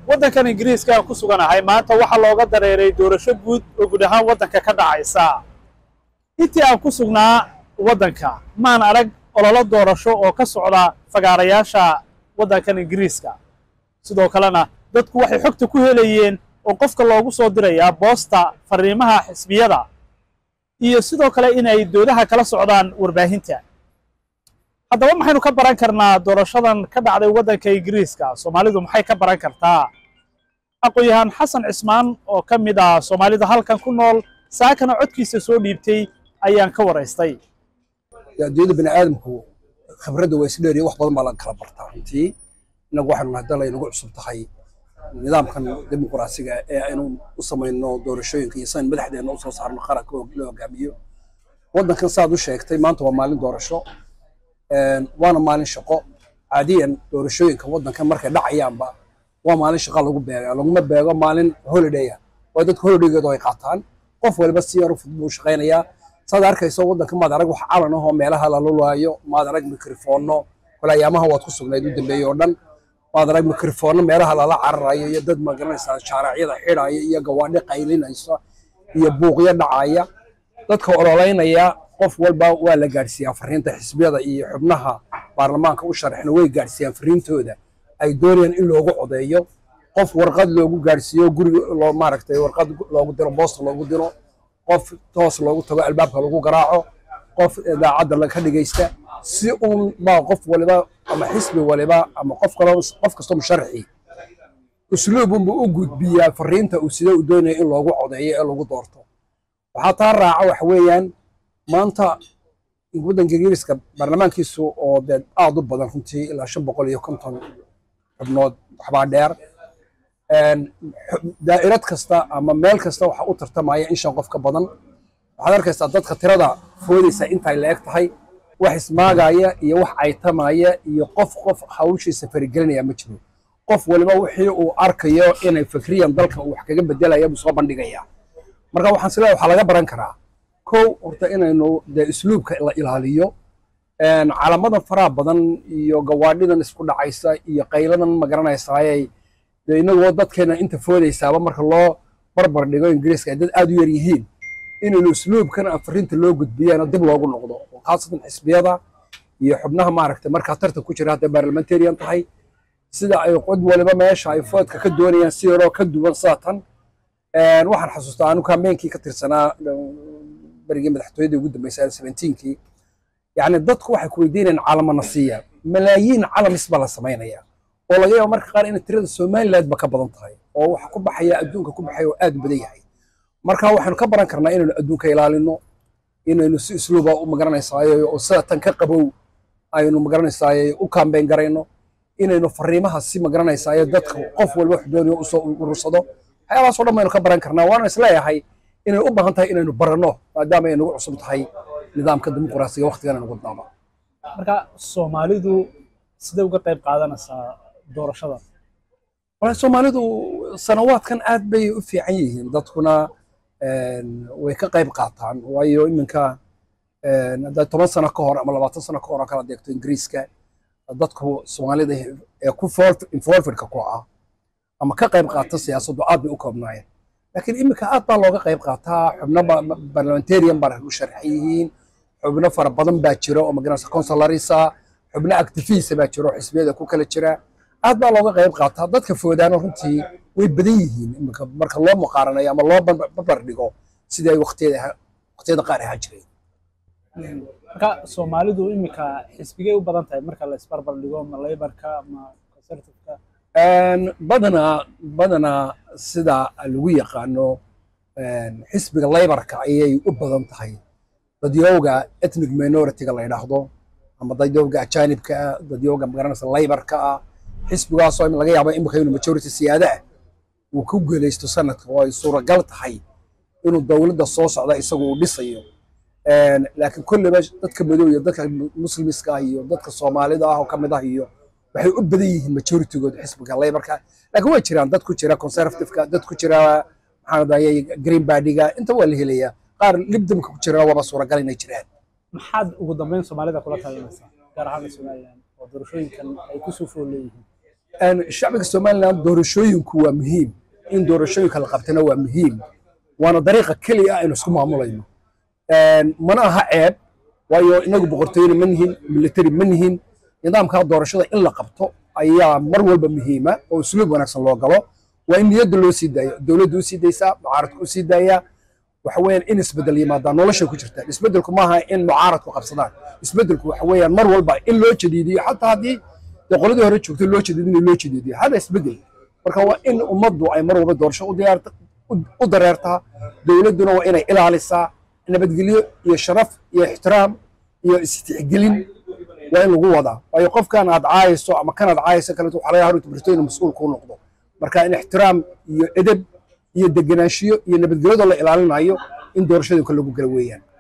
waddankan ingiriiska aan ku suganahay maanta waxaa looga dareeray doorasho guud oo guud ahaan waddanka ka dhacaysa intii aan ku sugnaa waddanka maan arag ololo doorasho oo ka socda fagaarayaasha waddankan ingiriiska sidoo kalena dadku waxay xogta ku helayeen oo qofka loogu soo dirayaa boosta fariimaha xisbiyada iyo sidoo kale inay doodaha kala socdaan warbaahinta haddaba maxaynu ka baran karnaa doorashadan ka dhacday waddanka ingiriiska soomaalidu maxay ka baran kartaa aqoon-yahaan xasan cismaan oo ka mid ah soomaalida halkan ku nool saakana codkiisa soo dhiibtay ayaan ka waraystay adduunyada bini aadamku khibradda waa isdheeriya wax badan baa laga kala bartaa runtii innagu waxaanu nahay dal ay nagu cusub tahay nidaamkan dimuqraasiga ee aynu u samayno doorashooyinka iyo sidan madaxdeenna usoo saarno qaranka loo hogaamiyo waddankan saad u sheegtay maanta waa maalin doorasho waana maalin shaqo caadiyan doorashooyinka waddankan markay dhacayaanba waa maalin shaqa lagu beega laguma beego maalin holidaya waa dadka holidaygeedu ay qaataan qof waliba si yar u fudud buu shaqaynayaa saad arkayso waddanka maad arag wax calan ahoo meelaha la lulaayo maad arag mikrofoonno kole ayaamaha waad ku sugnayd u dambeeyey oo dhan maad arag mikrofoonno meelaha lala cararayo iyo dad magaranaysaa shaaracyada xidhaya iyo gawaadhi qaylinaysa iyo buuqyo dhacaya dadka ololeynaya qof walba waa la gaadhsiiyaa fariinta xisbiyada iyo xubnaha baarlamaanka u sharaxna way gaadhsiiyaan fariintooda ay doonayaan in loogu codeeyo qof warqad loogu gaadhsiiyo guriga loo maaragtay warqad loogu diro boosta loogu diro qof toos loogu tago albaabka lagu garaaco qof idaacadda laga dhegaysta si uun baa qof waliba ama xisbi waliba ama qof kale qof kastoo musharaxi usluubunbuu u gudbiyaa fariinta uu sida uu doonaya in loogu codeeyo ee lagu doorto waxaa taa raaca waxa weeyaan maanta waddanka ingiriiska baarlamaankiisu oo dee aad u badan runtii ilaa shan boqol iyo konton xubnood waxbaa dheer daa'irad kasta ama meel kasta waxa u tartamaya in shan qof ka badan waxaad arkaysaa dadka tirada foodaysa intay la eg tahay wax ismaagaya iyo wax caytamaya iyo qof qof hawshiisa farigelinaya ma jiro qof waliba wixii uu arkayo inay fikriyan dalka uu wax kaga bedelaya buu soo bandhigaya marka waxaan sileeyahay waxaa laga baran karaa kow horta inaynu dee isluubka la ilaaliyo calamadan faraha badan iyo gawaadhidan isku dhacaysa iyo qayladan magaranaysaayay dee inagoo dadkeena inta foodaysaaba marka loo barbar dhigo ingiriiska ay dad aad u yar yihiin inaynu isluubkan afarinta loo gudbiyana dib loogu noqdo khaasatan xisbiyada iyo xubnaha maaragtay markaa tartan ku jira hadday barlamentarian tahay sida ay qod waliba meesha ay foodka ka doonayaan si yaroo ka duwan sida tan waxaan xasuustaa anu kaambeenkii ka tirsanaa berigii madaxtooyadii ugu dambeysay seventeenkii yacni dadku waxay ku weydiinayaan calamana siiya malaayiin calamis baa la samaynaya oo laga yaabo marka qaar inay tirada somaliland ba ka badan tahay oo waxa ku baxaya adduunka ku baxaya oo aad u badan yahay marka waxaynu ka baran karnaa inaynu adduunka ilaalino inaynu si isluuba u magaranaysaay oo sida tan ka qabow aynu magaranaysaay u kaambeyn garayno inaynu fariimaha si magaranaysaay dadka qof walba wax doonayo usoo urursado waxyaabahaasoo dhan baynu ka baran karnaa waana isleeyahay inay u baahan tahay inaynu baranno maadaama ay nagu cusub tahay nidaamka dimuqraasiga waqtigan aynu wadnaaba marka soomaalidu sidee uga qayb qaadanaysaa doorashada walahi soomaalidu sanawaadkan aad bay u fiican yihiin dadkuna way ka qayb qaataan waayo iminka haddaad toban sano ka hor ama labaatan sano ka hor oo kala deegto ingiriiska dadku soomaalida ee ku involvedka ku ah ama ka qayb qaata siyaasaddu aad bay u koobnaayeen laakiin iminka aad baa looga qayb qaataa xubno parliamentarian baa u sharxan yihiin xubno fara badan baa jira oo magaranaysa consularisa xubno activista baa jira oo xisbiyada ku kala jira aad baa looga qayb qaataa dadka foodaana runtii way badan yihiin iminka marka loo muqaaranayo ama loo barbar dhigo sidii ay waqtiyada qaar ahaa jireen marka soomaalidu iminka xisbigay u badan tahay marka la isbarbar dhigo ma laybarka ma conservativeka badanaa badanaa sida lagu yaqaano xisbiga laybarka ayay u badan tahay dadyowga ethnic minority-ga la yidhaahdo ama dadyowga ajaanibka ah dadyowga magaranaysa laybarka ah xisbigaasoo laga yaabo imika inuu majority siyaada ah uu ku guulaysto sanadka oo ay suuragal tahay inuu dowladda soo socda isagu uu dhisayo laakiin kolleyba dadka madow iyo dadka muslimiska ah iyo dadka soomaalida ah oo ka mid ah iyo waxay u badan yihiin majoritygood xisbiga laybarka laakiin way jiraan dad ku jira conservativeka dad ku jira maxaan dayay green bardiga inta waa la helayaa qaar libdamka ku jira waaba suuragal inay jiraan maxaad ugu dambeyn soomaalida kula talinaysaa gaar ahaan somaliland oo doorashooyinkan ay ku soo fool leeyihiin shacbiga somaliland doorashooyinku waa muhiim in doorashooyinka la qabtana waa muhiim waana dariiqa keliya aynu isku maamulayno mana aha ceeb waayo inagu boqortooyena ma nihin military ma nihin nidaamkaa doorashada in la qabto ayaa mar walba muhiima oo usluub wanaagsan loo galo waa in niyadda loo sii daayo dowladda u sii daysaa mucaaradka u sii daayaa waxa weeyaan in isbeddel yimaadaan noloshay ku jirtaan isbeddelku maaha in mucaaradku qabsadaan isbeddelku waxa weeyaan mar walba in loo jadiidiyo xataa haddii dee qoladii hore joogtay loo jadiidin loo jadiidiyo hada isbeddel marka waa in ummaddu ay mar walba doorasho u diyaarta u dareertaa dowladduna waa inay ilaalisaa nabadgelyo iyo sharaf iyo ixtiraam iyo istixgelin waa in lagu wadaa waayo qofkan aad caayayso ama kan aad caayayso kaleeto waxaa laga haruta barto inuu mas-uul kuu noqdo marka in ixtiraam iyo edeb iyo degenaanshiyo iyo nabadgelyadoo la ilaalinayo in doorashooyinka lagu gala weeyaan